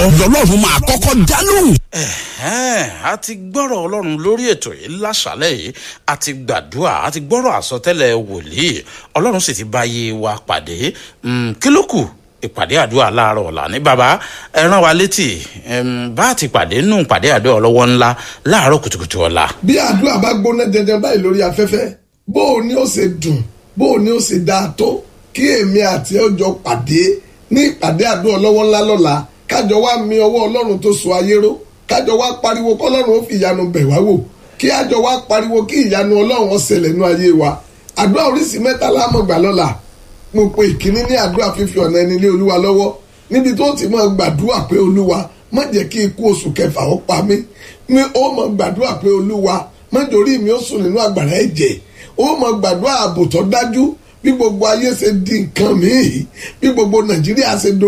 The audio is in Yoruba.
ọlọ́run máa kọ́kọ́ dá lóhùn. ẹ̀hẹ́n, a ti gbọ́rọ̀ ọlọ́run lórí ètò yìí láṣálẹ̀ yìí a ti gbàdúrà a ti gbọ́rọ̀ àsọtẹ́lẹ̀ wòlíì ọlọ́run sì ti bá yé wa pàdé Mm, kí ló kù ìpàdé àdúrà láàárọ̀ ọ̀la ní bàbá ẹ rán wa létí em, bá a ti pàdé nù pàdé àdúrà ọlọ́wọ́ ńlá láàárọ̀ kùtùkùtù ọ̀la. bí àdúrà bá gbóná jẹjẹ báyìí lórí afẹ́fẹ́ bó o ní ó ṣe dùn bó o ní ó ṣe dáa tó kí èmi àti ẹ jọ pàdé ní ìpàdé àdúrà ọlọ́wọ́ ńlá lọ́la kájọ wá mi ọwọ́ ọlọ́run tó so ayé ró kájọ wá pariwo kọ́lọ́run ó fi ìyanu bẹ̀ wá wò kí àjọ wá pariwo kí ìyanu ọlọ́run ó ṣẹlẹ̀ nú ayé wa àdúrà oríṣi mẹ́ta lámọ̀gbà lọ́la mo pe ìkíní ní àdúrà fífi ọ̀nà ẹni lé olúwa lọ́wọ́ níbi tó ti máa gbàdúrà pé olúwa má jẹ́ kí ikú oṣù kẹfà ó pa mí mi ó máa gbàdúrà pé olúwa má jòrí mi ó sùn nínú àgbàrá ẹ̀jẹ̀ ó máa gbàdúrà ààbò tó dájú bí gbogbo ayé ṣe di nǹkan míì bí gbogbo nàìjíríà ṣe do